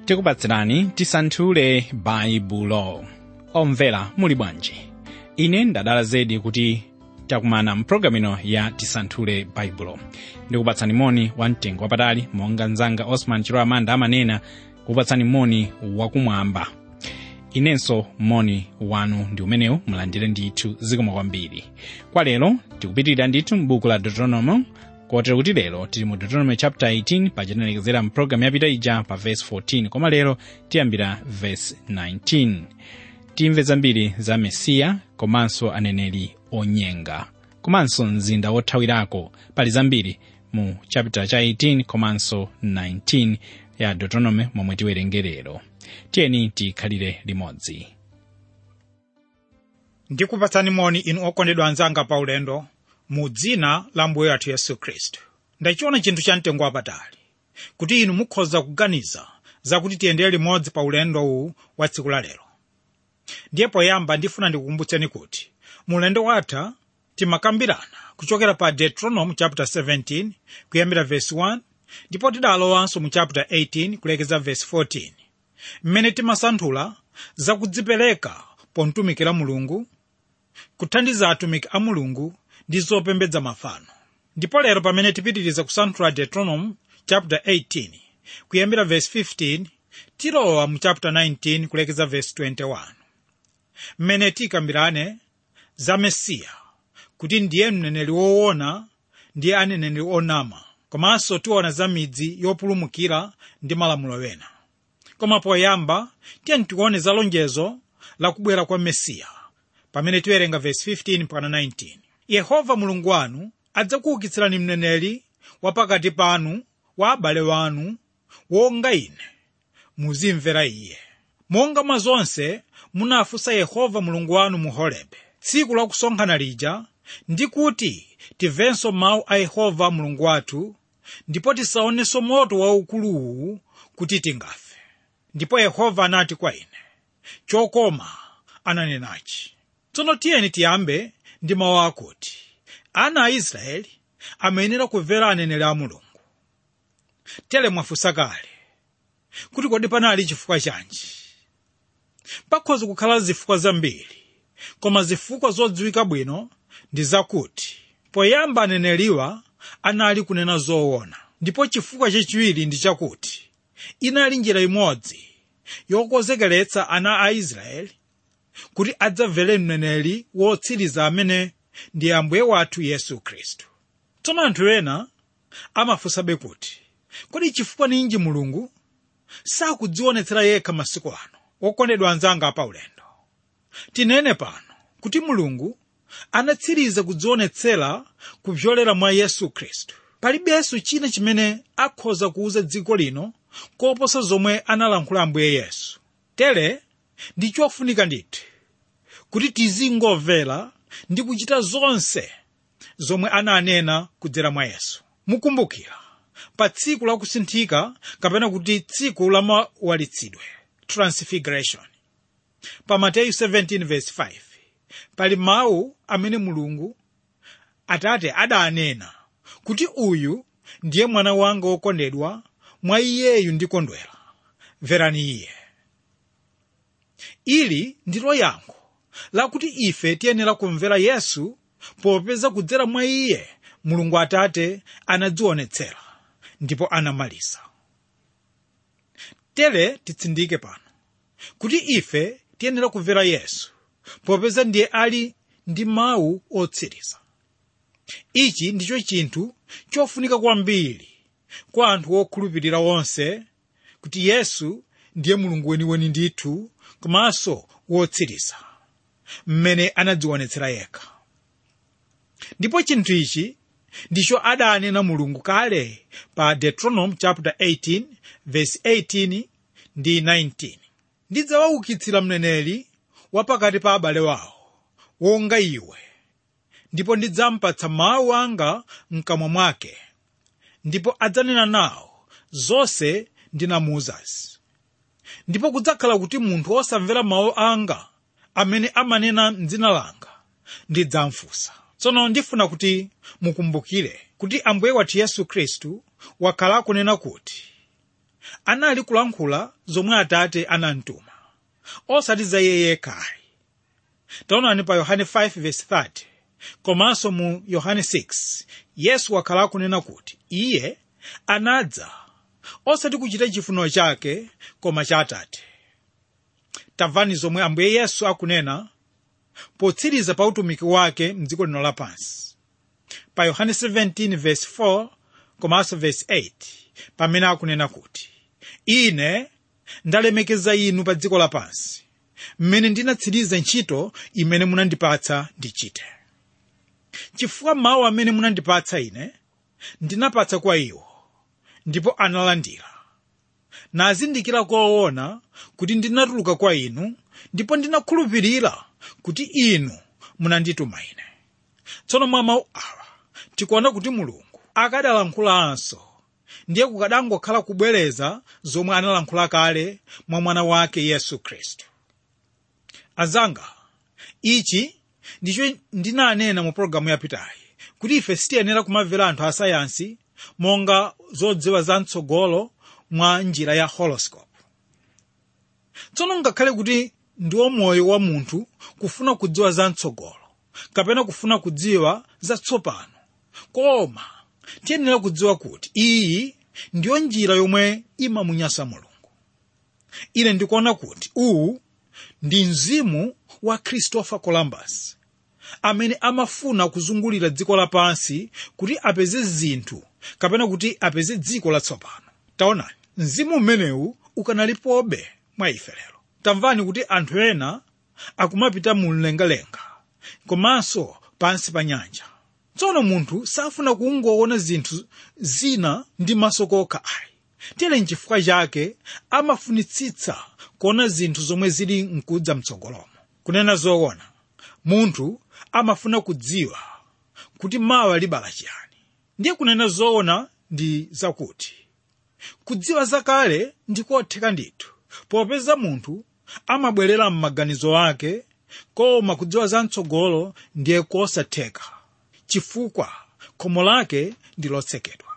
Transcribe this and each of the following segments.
tikupatsirani tisanthule baibulo omvera muli bwanji ine ndadala zedi kuti takumana mpulogalamu ino ya tisanthule baibulo ndikupatsani moni wamtengo wapatali monga mzanga osman chilo amanda amanena kupatsani moni wakumwamba inenso moni wanu ndi umenewu mulandire ndithu zikomo kwambiri kwa lero tikupitirira ndithu m'buku la deuteronomy kotero kuti lero tili mu deuteronomy chapter 18 pachinalekezera mpulogalamu yapita ija pa verse 14 koma lero tiyambira verse 19 timve zambiri za mesiya komanso aneneri onyenga komanso mzinda wothawirako pali zambiri mu chapter cha 18 komanso 19 ya deuteronomy momwe tiwerengerero tiyeni tikhalire limodzi ndikupatsani moni inu okondedwa anzanga pa ulendo mu dzina la mbuye wathu yesu khristu ndachiona chinthu cha mtengo wapatali kuti inu mukhoza kuganiza zakuti tiyendere limodzi pa ulendo uwu wa tsiku la lero ndiye poyamba ndifuna ndikukumbutseni kuti mu ulendo watha timakambirana kuchokera pa deuteronomy chapter 17 kuyambira verse 1 ndipo tidalowanso mu chapter 18 kulekeza verse 14 mmene timasanthula zakudzipereka pomtumikira mulungu kuthandiza atumiki a mulungu ndi zopembedza mafano ndipo lero pamene tipitiriza kusanthula deuteronomy chapter 18 kuyambira verse 15 tilowa mu chapter 19 kulekeza verse 21 mmene tikambirane za mesiya kuti ndiye mneneri woona ndiye aneneri onama komanso tiona za midzi yopulumukira ndi malamulo wena koma poyamba tiyeni tione za lonjezo la kubwera kwa mesiya pamene tiwerenga verse 15 mpaka 19 yehova mulungu wanu adzakuukitsirani mneneri wa pakati panu wa abale wanu wonga ine muzimvera iye monga mwa zonse munafunsa yehova mulungu wanu mu horebe tsiku la kusonkhana lija ndi kuti timvenso mawu a yehova mulungu wathu ndipo tisaonenso moto waukuluwu kuti tingafe ndipo yehova anati kwa ine chokoma ananenachi tsono tiyeni tiyambe ndi mawu akuti ana a israeli amayenera kumvera aneneri a mulungu tere mwafunsa kale kuti kodi panali chifukwa chanji pakhoza kukhala zifukwa zambiri koma zifukwa zodziwika bwino ndi zakuti poyamba aneneriwa anali kunena zoona ndipo chifukwa chachiwiri ndi chakuti inali njira imodzi yokonzekeretsa ana a israeli kuti adzamvere mneneri wotsiriza amene ndi ambuye wathu yesu khristu tsono anthu ena amafunsabe kuti kodi chifukwa ninji mulungu sakudzionetsera yekha masiku ano wokondedwa anzanga pa ulendo tinene pano kuti mulungu anatsiriza kudzionetsera kupyolera mwa yesu khristu palibenso china chimene akhoza kuuza dziko lino koposa zomwe analankhula ambuye yesu tere ndi chofunika ndithu kuti tizingomvera ndi kuchita zonse zomwe ananena kudzera mwa yesu mukumbukira pa tsiku la kusinthika kapena kuti tsiku la mawalitsidwe transfiguration pa mateyu 17:5 pali mawu amene mulungu atate adanena kuti uyu ndiye mwana wanga wokondedwa mwa iyeyu ndikondwera mverani iye ili ndilo yankho lakuti ife tiyenera kumvera yesu popeza kudzera mwa iye mulungu atate anadzionetsera ndipo anamaliza tere titsindike pano kuti ife tiyenera kumvera yesu popeza ndiye ali ndi mawu otsiriza ichi ndicho chinthu chofunika kwambiri kwa anthu okhulupirira onse kuti yesu ndiye mulungu weniweni ndithu komanso wotsiriza mmene anadzionetsera yekha ndipo chinthu ichi ndicho adanena mulungu kale pa deuteronomy chapter 18 verse 18 ndi 19 ndidzawaukitsira mneneri wa pakati pa abale wawo wonga iwe ndipo ndidzampatsa mawu anga mkamwa mwake ndipo adzanena nawo zonse ndinamuuzazi ndipo kudzakhala kuti munthu osamvera mawu anga amene amanena m'dzina langa ndidzamfunsa tsono ndifuna kuti mukumbukire kuti ambuye wathu yesu khristu wakhala akunena kuti anali kulankhula zomwe atate anamtuma osati za iye yekhayi taonani pa yohane 5:30 komanso mu yohane 6 yesu wakhala akunena kuti iye anadza osati kuchita chifuniro chake koma cha atate tamvani zomwe ambuye yesu akunena potsiriza pa utumiki wake mdziko lino lapansi pa yohane 17:4 komanso verse 8 pamene akunena kuti ine ndalemekeza inu pa dziko lapansi mmene ndinatsiriza ntchito imene munandipatsa ndichite chifukwa mawu amene munandipatsa ine ndinapatsa kwa iwo ndipo analandira nazindikira koona kuti ndinatuluka kwa inu ndipo ndinakhulupirira kuti inu munandituma ine tsono mwa mawu awa tikuona kuti mulungu akadalankhulanso ndiye kukadangokhala kubwereza zomwe analankhula kale mwa mwana wake yesu khristu azanga ichi ndicho ndinanena mu pologalamu yapitayi kuti ife sitiyenera kumamvera anthu asayansi monga zodziwa za mtsogolo mwa njira ya horoscope tsono ngakhale kuti ndiwo moyo wa munthu kufuna kudziwa za mtsogolo kapena kufuna kudziwa za tsopano koma tiyenera kudziwa kuti iyi ndiyo njira yomwe imamunyasa mulungu ine ndikuona kuti uwu ndi mzimu wa christopher columbus amene amafuna kuzungulira dziko lapansi kuti apeze zinthu kapena kuti apeze dziko latsopano taonani mzimu umenewu ukanalipobe mwa ife lero tamvani kuti anthu ena akumapita mu mlengalenga komanso pansi pa nyanja tsono munthu safuna kungoona zinthu zina ndi maso kokha ayi tere nchifukwa chake amafunitsitsa kuona zinthu zomwe zili mkudza mtsogolomo kunena zoona munthu amafuna kudziwa kuti mawa libala chiyani ndiye kunena zoona ndi zakuti kudziwa zakale ndikotheka ndithu popeza munthu amabwerera m'maganizo ake koma kudziwa za mtsogolo ndiye kosatheka chifukwa khomo lake ndi lotsekedwa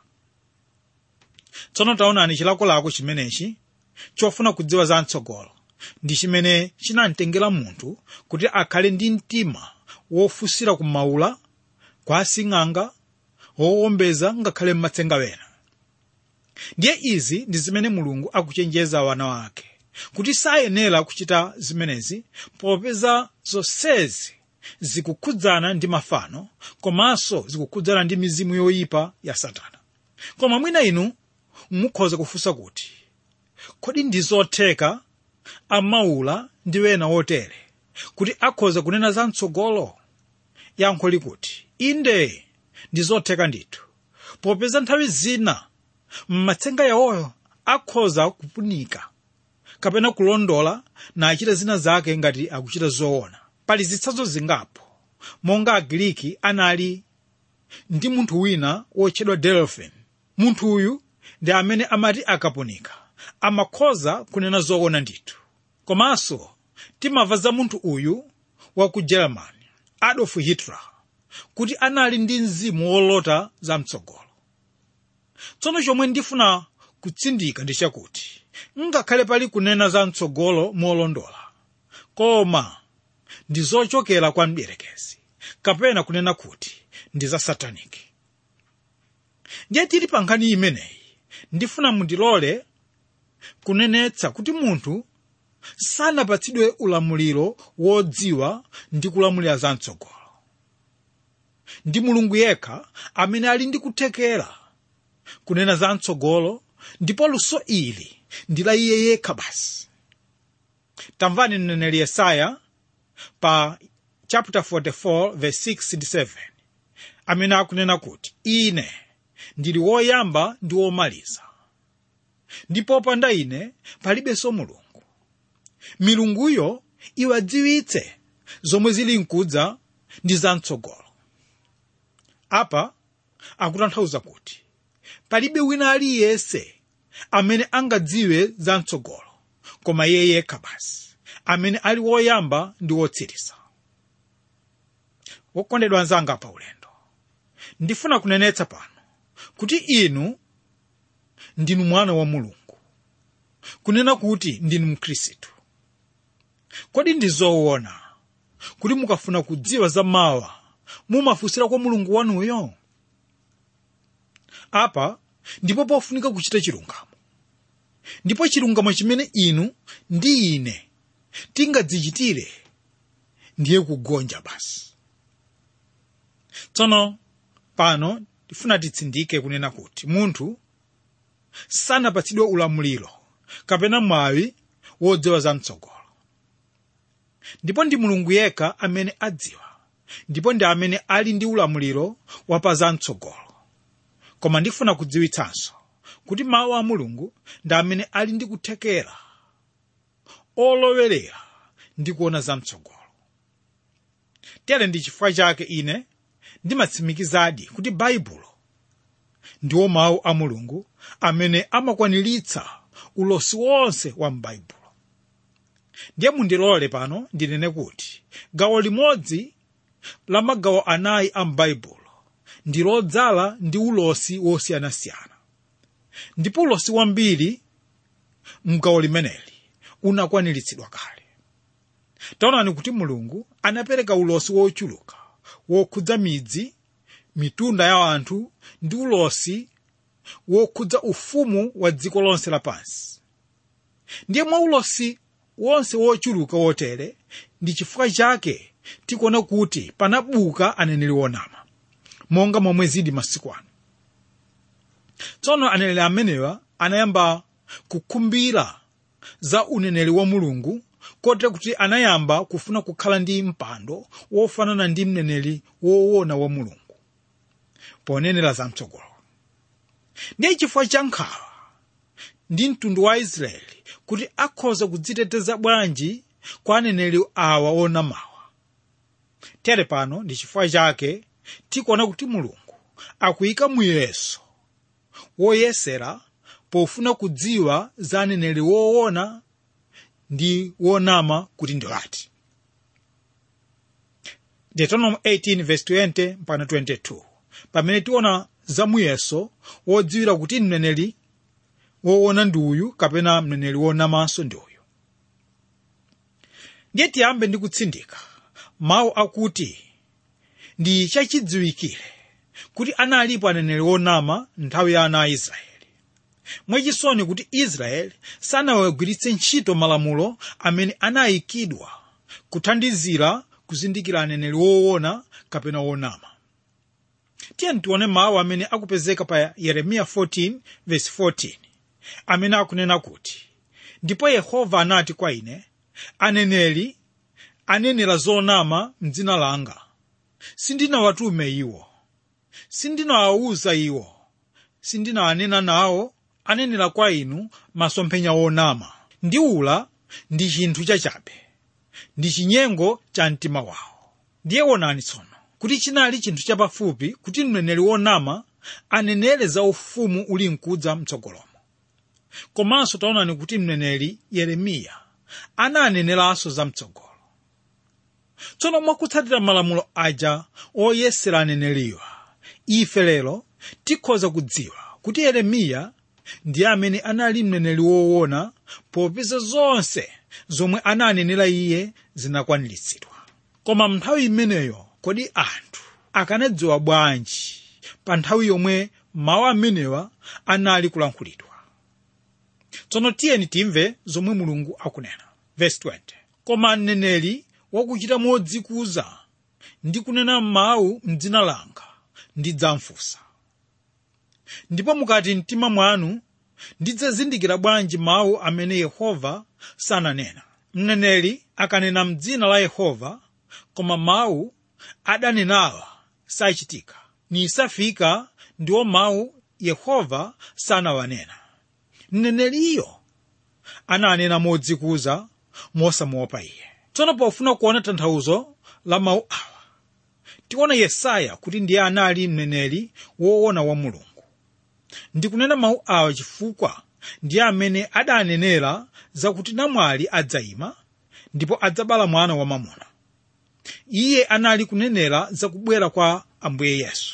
tsono taonani chilakolako chimenechi chofuna kudziwa za mtsogolo ndi chimene chinamtengera munthu kuti akhale ndi mtima wofunsira kumaula kwa asing'anga wowombeza ngakhale m'matsenga wena ndiye izi ndi zimene mulungu akuchenjeza wana wake kuti sayenera kuchita zimenezi popeza zonsezi zikukhudzana ndi mafano komanso zikukhudzana ndi mizimu yoyipa ya satana koma mwina inu mukhoza kufunsa kuti kodi ndi zotheka amaula ndi wena wotere kuti akhoza kunena za mtsogolo yankho likuti inde ndi zotheka ndithu popeza nthawi zina m'matsenga yawoyo akhoza kupunika kapena kulondola nachita zina zake ngati akuchita zoona pali zitsanzo zingapo monga agiriki anali ndi munthu wina wotchedwa delphin munthu uyu ndi amene amati akapunika amakhoza kunena zoona ndithu komanso timamva za munthu uyu wa ku germany adolf hitler kuti anali ndi mzimu wolota za mtsogolo tsono chomwe ndifuna kutsindika ndi chakuti ngakhale pali kunena za mtsogolo molondola koma ndi zochokera kwa mdierekezi kapena kunena kuti ndi za sataniki ndiye tili pa nkhani imeneyi ndifuna mundilole kunenetsa kuti munthu sanapatsidwe ulamuliro wodziwa ndi kulamulira za mtsogolo ndi mulungu yekha amene ali ndi kuthekera kunena za mtsogolo ndipo luso ili ndi la iye yekha basi tamvani mneneri yesaya pa chapter 44 verse 6 ndi 7 amene akunena kuti ine ndili woyamba ndi womaliza ndipo popanda ine palibenso mulungu milunguyo iwadziwitse zomwe zili mkudza ndi zamtsogolo apa akutanthauza kuti palibe wina aliyense amene angadziwe zamtsogolo koma iye yekha basi amene ali woyamba ndi wotsiriza wokondedwa anzanga pa ulendo ndifuna kunenetsa pano kuti inu ndinu mwana wa mulungu kunena kuti ndinu mkhristu kodi ndi zoona kuti mukafuna kudziwa za mawa mumafunsira kwa mulungu wanuyo apa ndipo pofunika kuchita chilungamo ndipo chilungamo chimene inu ndi ine tingadzichitire ndiye kugonja basi tsono pano tifuna titsindike kunena kuti munthu sanapatsidwe ulamuliro kapena mwawi wodziwa za mtsogolo ndipo ndi mulungu yekha amene adziwa ndipo ndi amene ali ndi ulamuliro wapa za mtsogolo koma ndifuna kudziwitsanso kuti mawu a mulungu ndi amene ali ndi kuthekera olowerera ndi kuona za mtsogolo tere ndi chifukwa chake ine ndimatsimikizadi kuti baibulo ndiwo mawu a mulungu amene amakwaniritsa ulosi wonse wa m'baibulo ndiye mundilole pano ndinene kuti gawo limodzi la magawo anayi a m'baibulo ndi lodzala ndi ulosi wosiyanasiyana ndipo ulosi wambiri mgawo limeneli unakwaniritsidwa kale taonani kuti mulungu anapereka ulosi wochuluka wokhudza midzi mitunda ya anthu ndi ulosi wokhudza ufumu wa dziko lonse lapansi ndiye mwa ulosi wonse wochuluka wotere ndi chifukwa chake tikuona kuti panabuka aneneri onama monga momwe zili masiku ano tsono aneneri amenewa anayamba kukhumbira za uneneri wa mulungu kotera kuti anayamba kufuna kukhala ndi mpando wofanana ndi mneneri woona wa mulungu ponenera za mtsogolo ndiye chifukwa cha nkhawa ndi mtundu wa israeli kuti akhoza kudziteteza bwanji kwa aneneri awa onamawa tere pano ndi chifukwa chake tikuona kuti mulungu akuyika muyeso woyesera pofuna kudziwa za aneneri woona ndi wonama kuti ndiwati deuteronomy 18 verse 20 mpaka 22 pamene tiona za muyeso wodziwira kuti mneneri woona ndi uyu kapena mneneri wonamanso ndi uyu ndiye tiyambe ndi kutsindika mawu akuti ndi chachidziwikire kuti analipo aneneri onama nthawi ya ana a israeli mwachisoni kuti israeli sanawagwiritse ntchito malamulo amene anayikidwa kuthandizira kuzindikira aneneri woona kapena wonama tiye tione mawu amene akupezeka pa yeremiya 14 verse 14 amene akunena kuti ndipo yehova anati kwa ine aneneri anenera zonama mdzina langa sindinawatume iwo sindinawawuza iwo sindinawanena nawo anenera kwa inu masomphenya onama ndi ula ndi chinthu chachabe ndi chinyengo cha mtima wawo ndiye wonani tsono kuti chinali chinthu chapafupi kuti mneneri wonama anenere za ufumu uli mkudza mtsogolomo komanso taonani kuti mneneri yeremiya ananeneranso za mtsogolo tsono mwakutsatira malamulo aja oyesera aneneriwa ife lero tikhoza kudziwa kuti yeremiya ndiye amene anali mneneri woona popeza zonse zomwe ananenera iye zinakwaniritsidwa koma nthawi imeneyo kodi anthu akanadziwa bwanji pa nthawi yomwe mawu amenewa anali kulankhulidwa tsono tiyeni timve zomwe mulungu akunena verse 20 koma mneneri wakuchita modzikuza ndi kunena mawu mdzina langa ndidzamfunsa ndipo mukati mtima mwanu ndidzazindikira bwanji mawu amene yehova sananena mneneri akanena mdzina la yehova koma mawu adanenawa sachitika nisafika ndiwo mawu yehova sanawanena mneneriyo ananena modzikuza mosamuopa iye tsono pofuna kuona tanthauzo la mawu awa tiona yesaya kuti ndiye anali mneneri woona wa mulungu ndikunena mawu awa chifukwa ndiye amene adanenera zakuti namwali adzayima ndipo adzabala mwana wamamuna iye anali kunenera zakubwera kwa ambuye yesu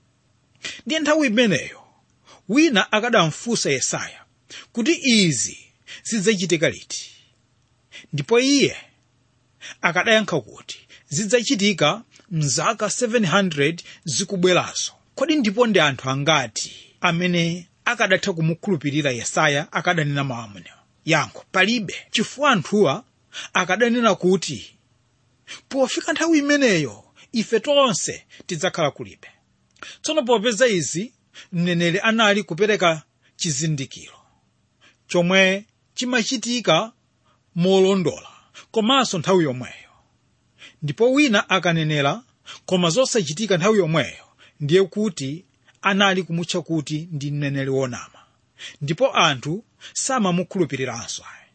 ndiye nthawi imeneyo wina akadamfunsa yesaya kuti izi zidzachitika liti ndipo iye akadayankha kuti zidzachitika mzaka 700 zikubwerazo kodi ndipo ndi anthu angati amene akadatha kumukhulupirira yesaya akadanena mawu amenewa yankho palibe chifukwa anthuwa akadanena kuti pofika nthawi imeneyo ife tonse tidzakhala kulibe tsono popeza izi mneneri anali kupereka chizindikiro chomwe chimachitika molondola komanso nthawi yomweyo ndipo wina akanenera koma zosachitika nthawi yomweyo ndiye kuti anali kumutcha kuti ndi mneneri wonama ndipo anthu samamukhulupiriranso ayi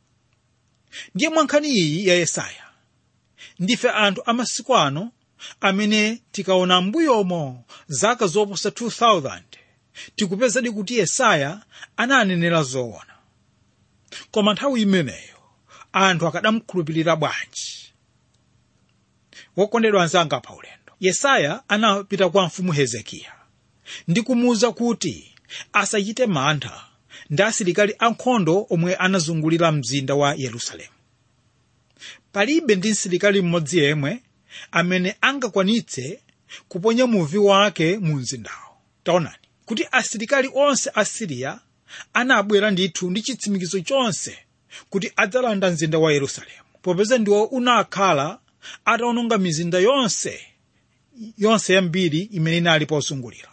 ndiye mwankhani iyi ya yesaya ndife anthu amasiku ano amene tikaona mbuyomo zaka zoposa 2000 tikupezadi kuti yesaya ananenera zoona koma nthawi imeneyo anthu akadamukhulupirira bwanji wokondedwa anzanga pa ulendo yesaya anapita kwa mfumu hezekiya ndi kumuwuza kuti asachite mantha ndi asilikali ankhondo omwe anazungulira mzinda wa yerusalemu palibe ndi msilikali mmodzi yemwe amene angakwanitse kuponya muvi wake mu mzindawo taonani kuti asilikali onse a siriya anabwera ndithu ndi chitsimikizo chonse kuti adzalanda mzinda wa yerusalemu popeza ndiwo unakhala atawononga mizinda yonse yonse yambiri imene inali pozungulira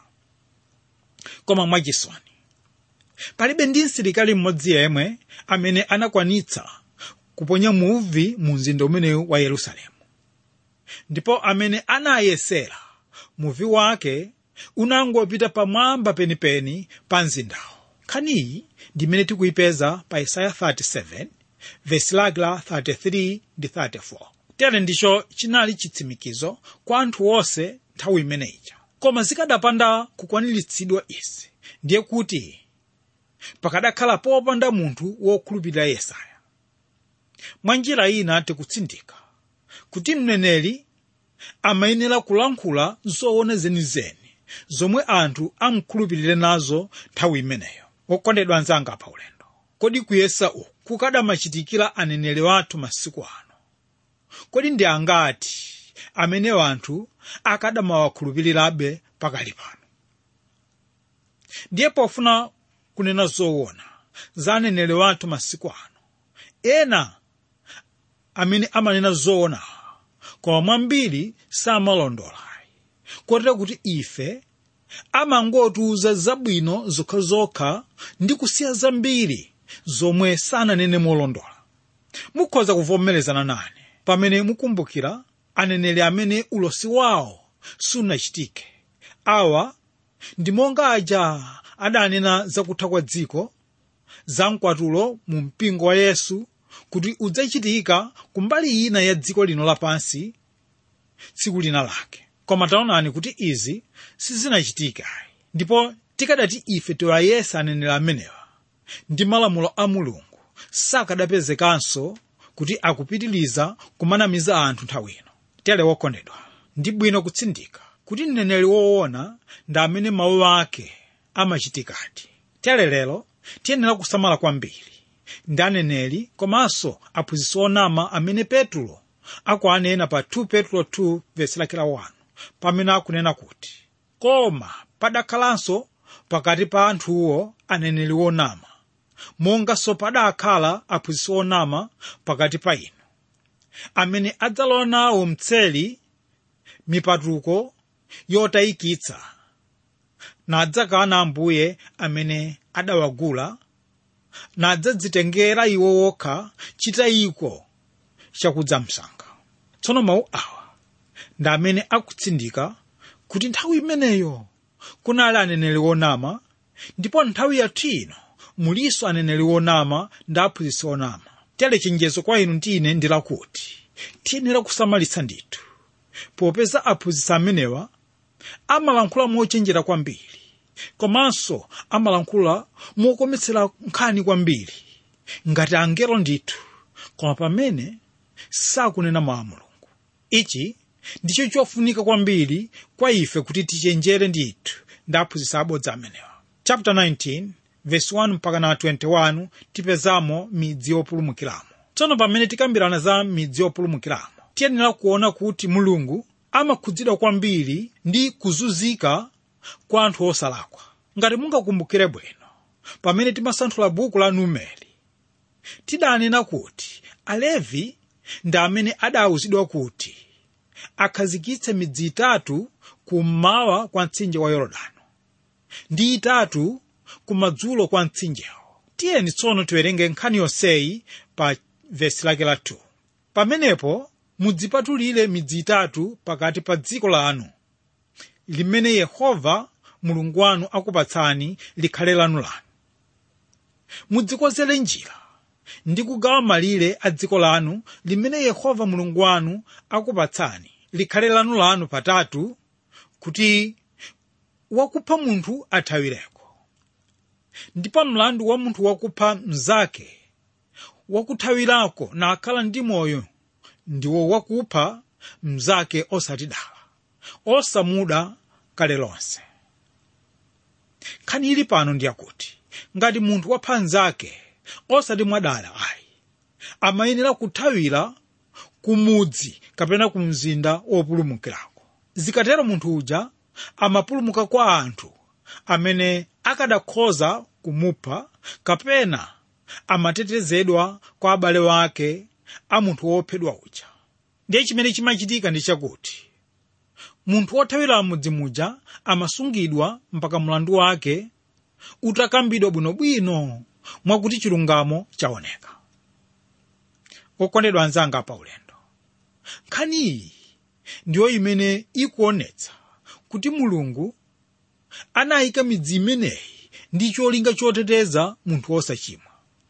koma mwachisoni palibe ndi msilikali mmodzi yemwe amene anakwanitsa kuponya muvi mu mzinda umenewu wa yerusalemu ndipo amene anayesera muvi wake unangopita pamwamba penipeni pa mzindawo nkhaniyi ndimene tikuyipeza pa isaya 37 vesi lake la 33 ndi 34 tere ndicho chinali chitsimikizo kwa anthu onse nthawi imeneyija koma zikadapanda kukwaniritsidwa izi ndiye kuti pakadakhala popanda munthu wokhulupirira yesaya mwa njira ina tikutsindika kuti mneneri amayenera kulankhula zoona zenizeni zomwe anthu amkhulupirire nazo nthawi imeneyo wokondedwa anzanga pa ulendo kodi kuyesa uku kukadamachitikira aneneri wathu masiku ano kodi ndi angati amene anthu akadamawakhulupirirabe pakali pano ndiye pofuna kunena zoona za aneneri wathu masiku ano ena amene amanena zoona koma mwambiri samalondola kotera kuti ife amangotiuza zabwino zokhazokha ndi kusiya zambiri zomwe sananene molondola mukhoza kuvomerezana nane pamene mukumbukira aneneri amene ulosi wawo sunachitike awa ndi monga aja adanena zakutha kwa dziko za mkwatulo mu mpingo wa yesu kuti udzachitika kumbali ina ya dziko lino lapansi tsiku lina lake koma taonani kuti izi sizinachitika ndipo tikadati ife tiwayesa aneneri amenewa ndi malamulo a mulungu sakadapezekanso kuti akupitiliza kumanamiza anthu nthawi ino tere wokondedwa ndi bwino kutsindika kuti mneneri woona ndi amene mawu ake amachitikadi tere lero tiyenera kusamala kwambiri ndi aneneri komanso aphunzitsi onama amene petulo akuanena pa 2 petulo 2 vesi lake la 1 pamene akunena kuti koma padakhalanso pakati pa anthuwo aneneri onama monganso padakhala aphunzitsi onama pakati pa inu amene adzalowa nawo mtseli mipatuko yotayikitsa nadzakana ambuye amene adawagula nadzadzitengera iwo wokha chitayiko chakudza msanga tsono mawu awa ndi amene akutsindika kuti nthawi imeneyo kunali aneneri onama ndipo nthawi yathu ino mulinso aneneri onama ndi aphunzitsi onama tere chenjezo kwa inu ndi ine ndi lakuti tiyenera kusamalitsa ndithu popeza aphunzitsi amenewa amalankhula mochenjera kwambiri komanso amalankhula mokometsera nkhani kwambiri ngati angelo ndithu koma pamene sakunena mawu a mulungu ichi ndicho chofunika kwambiri kwa ife kuti tichenjere ndithu ndi aphunzitsi abodza amenewa chapter 19 verse 1 mpaka na 21 tipezamo midzi yopulumukiramo tsono pamene tikambirana za midzi yopulumukiramo tiyenera kuona kuti mulungu amakhudzidwa kwambiri ndi kuzunzika kwa anthu osalakwa ngati mungakumbukire bwino pamene timasanthula buku la numeri tidanena kuti alevi ndi amene adawuzidwa kuti akhazikitse midzi itatu kummawa kwa mtsinje wa yorodani ndi itatu kumadzulo kwa mtsinjewo tiyeni tsono tiwerenge nkhani yonseyi pa vesi lake la 2 pamenepo mudzipatulire midzi itatu pakati pa dziko lanu limene yehova mulungu wanu akupatsani likhale lanu lanu mudzikonzere njira ndi kugawa malire a dziko lanu limene yehova mulungu wanu akupatsani likhale lanu lanu patatu kuti wakupha munthu athawireko ndipo mlandu wa munthu wakupha mnzake wakuthawirako nakhala ndi moyo ndiwo wakupha mnzake osatidala osamuda kale lonse nkhani ili pano ndiyakuti ngati munthu wapha mnzake osati mwadala ayi amayenera kuthawira kumudzi kapena ku mzinda wopulumukirako zikatero munthu uja amapulumuka kwa anthu amene akadakhoza kumupha kapena amatetezedwa kwa abale wake a munthu wophedwa uja ndiye chimene chimachitika ndi chakuti munthu wothawira mudzi muja amasungidwa mpaka mlandu wake utakambidwa bwinobwino mwakuti chilungamo chaoneka okondedwa anzanga pa ulendo nkhani iyi ndiyo imene ikuonetsa kuti mulungu anayika midzi imeneyi ndi cholinga choteteza munthu wosachimwa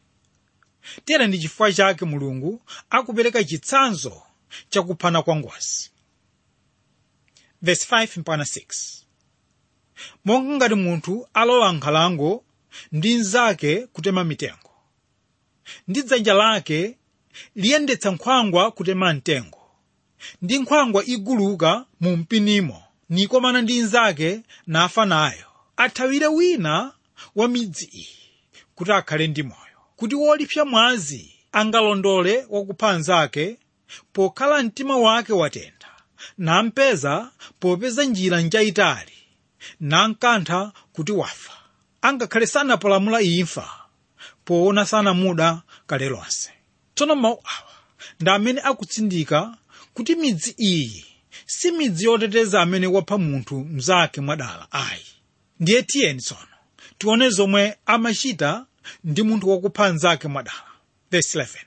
tera ndi chifukwa chake mulungu akupereka chitsanzo chakuphana kwa ngozi verse 5 mpaka 6 monga ngati munthu alowa nkhalango ndi nzake kutema mitengo ndi dzanja lake liyendetsa nkhwangwa kutema mtengo ndi nkhwangwa iguluka mu mpinimo nikomana ndi nzake nafa nayo athawire wina wa midzi iyi kuti akhale ndi moyo kuti wolipsa mwazi angalondole wakupha nzake pokhala mtima wake watentha nampeza popeza njira njayitali nankantha kuti wafa angakhale sanapalamula imfa poona sanamuda kale lonse tsono mawu awa ndi amene akutsindika kuti midzi iyi si midzi yoteteza amene wapha munthu mnzake mwadala ayi ndiye tiyeni tsono tione zomwe amachita ndi munthu wakupha mnzake mwadala verse 11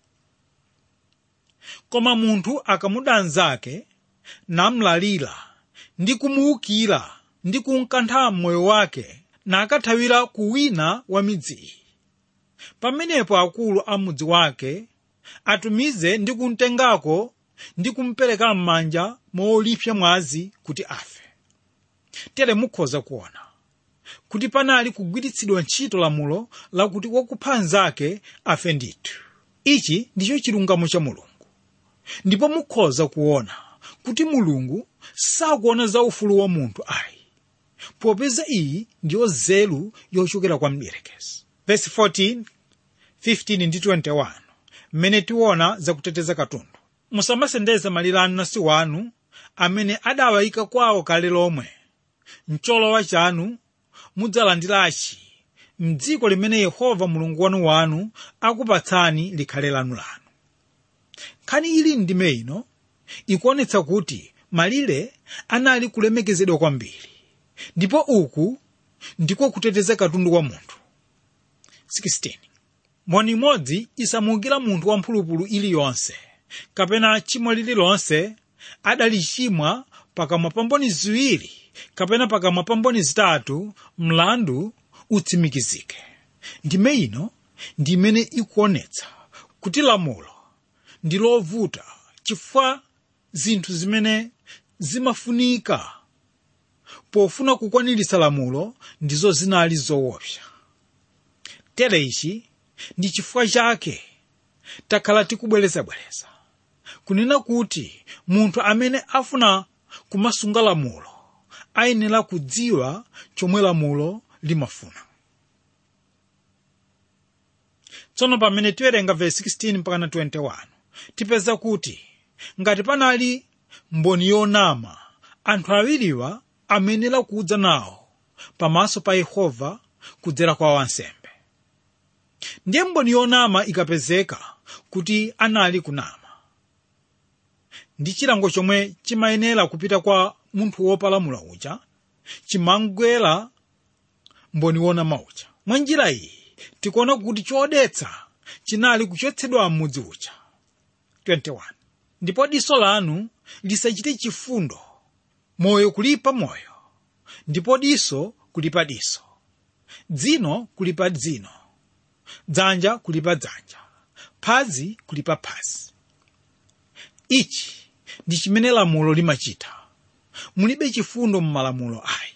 koma munthu akamuda mnzake namlalira ndi kumuwukira ndi kunkantha moyo wake nakathawira ku wina wa midzi iyi pamenepo akulu a mudzi wake atumize ndi kumtengako ndi kumpereka m'manja molipsa mwazi kuti afe tere mukhoza kuona kuti panali kugwiritsidwa ntchito lamulo lakuti wakupha mnzake afe ndithu ichi ndicho chilungamo cha mulungu ndipo mukhoza kuona kuti mulungu sakuona za ufulu wa munthu ayi popeza iyi ndiyo nzeru yochokera kwa mdierekezi verse 14 15 ndi 21 mmene tiona zakuteteza katundu musamasendeze malire anu nasi wanu amene adawayika kwawo kale lomwe mcholowa chanu mudzalandirachi mdziko limene yehova mulungu wanu wanu akupatsani likhale lanu lanu nkhani ili ndime ino ikuonetsa kuti malire anali kulemekezedwa kwambiri ndipo uku ndiko kuteteza katundu wa munthu 16 mboni imodzi isamuukira munthu wamphulupulu iliyonse kapena chimo lililonse adalichimwa pakamwa pa mboni ziwiri kapena pakamwa pa mboni zitatu mlandu utsimikizike ndime ino ndi imene ikuonetsa kuti lamulo ndi lovuta chifukwa zinthu zimene zimafunika pofuna kukwaniritsa lamulo ndizo zinali zoopsa tere ichi ndi chifukwa chake takhala tikubwerezabwereza kunena kuti munthu amene afuna kumasunga lamulo ayenera kudziwa chomwe lamulo limafuna tsono pamene tiwerenga verse 16 mpakana 21 tipeza kuti ngati panali mboni yonama anthu awiriwa amenera kudza nawo pamaso pa yehova kudzera kwa wansembe ndiye mboni yonama ikapezeka kuti anali kunama ndi chilango chomwe chimayenera kupita kwa munthu wopalamula uja chimangwera mboni wonama uja mwa njira iyi tikuona kuti chodetsa chinali kuchotsedwa m'mudzi uja 21 ndipo diso lanu lisachite chifundo moyo kulipa moyo ndipo diso kulipa diso dzino kulipa dzino dzanja kulipa dzanja phazi kulipa phazi ichi ndi chimene lamulo limachita mulibe chifundo m'malamulo ayi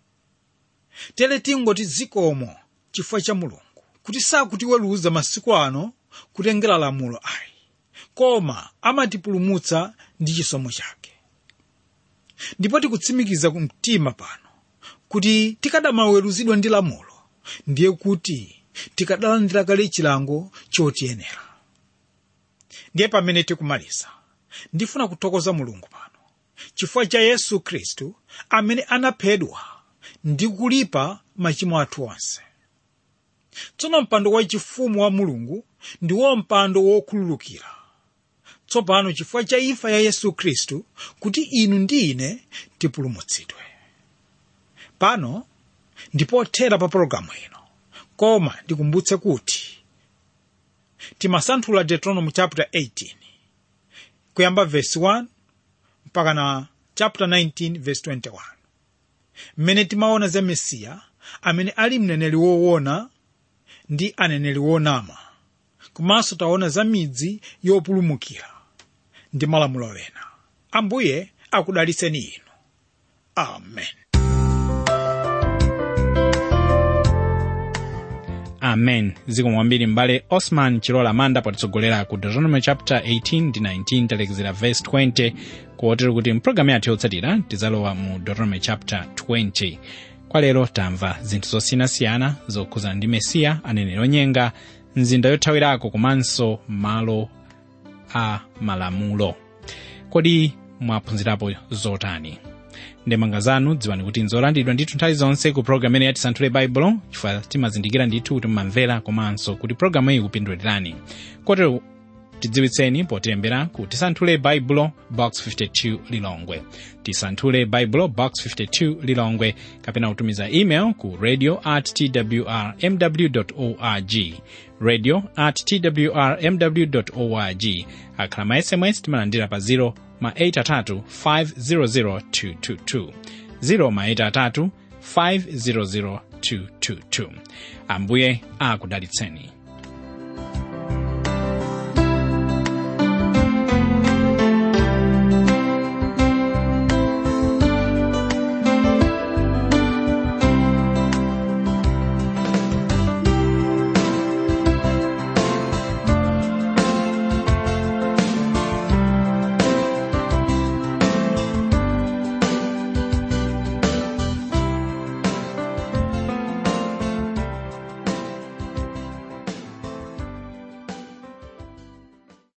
tere tingoti zikomo chifukwa cha mulungu kuti sakutiweruza masiku ano kutengera lamulo ayi koma amatipulumutsa ndi chisomo chake ndipo tikutsimikiza mtima pano kuti tikadamaweruzidwa ndi lamulo ndiye kuti tikadalandira kale chilango chotiyenera ndiye pamene tikumaliza ndifuna kuthokoza mulungu pano chifukwa cha yesu khristu amene anaphedwa ndi kulipa machimo athu onse tsono mpando wachifumu wa mulungu ndiwo mpando wokhululukira tsopano chifukwa cha imfa ya yesu khristu kuti inu ndi ine tipulumutsidwe pano ndipothera pa pologalamu ino koma ndikumbutse kuti timasanthula deuteronomy chapter 18 kuyamba verse 1 mpaka na chapter 19 verse 21 mmene timaona za mesiya amene ali mneneri woona ndi aneneri wonama komanso taona za midzi yopulumukira ndi malamulo ena ambuye akudalitseni inu amen amen zikomo kwambiri m'bale osman chilola manda potitsogolera ku deuteronomy chapter 18 ndi 19 talekezera verse 20 kotero kuti mpulogalamu yathu yotsatira tidzalowa mu deuteronomy chapter 20 kwa lero tamva zinthu zosiyanasiyana zokhuzana ndi mesiya aneneri onyenga mzinda yothawirako komanso malo a malamulo kodi mwaphunzirapo zotani ndemanga zanu dziwani kuti nzolandiridwa ndithu nthawi zonse ku programu imene yatisanthule baibulo chifukwa timazindikira ndithu kuti mumamvera komanso kuti programu iyi ikupindulirani kotero tidziwitseni potilembera ku tisanthule baibulo box 52 lilongwe tisanthule baibulo box 52 lilongwe kapena kutumiza email ku radio at twr mw org radio at twr mw org akhala ma sms timalandira pa 0 ma 83 500 222 0 ma 83 500 222 ambuye akudalitseni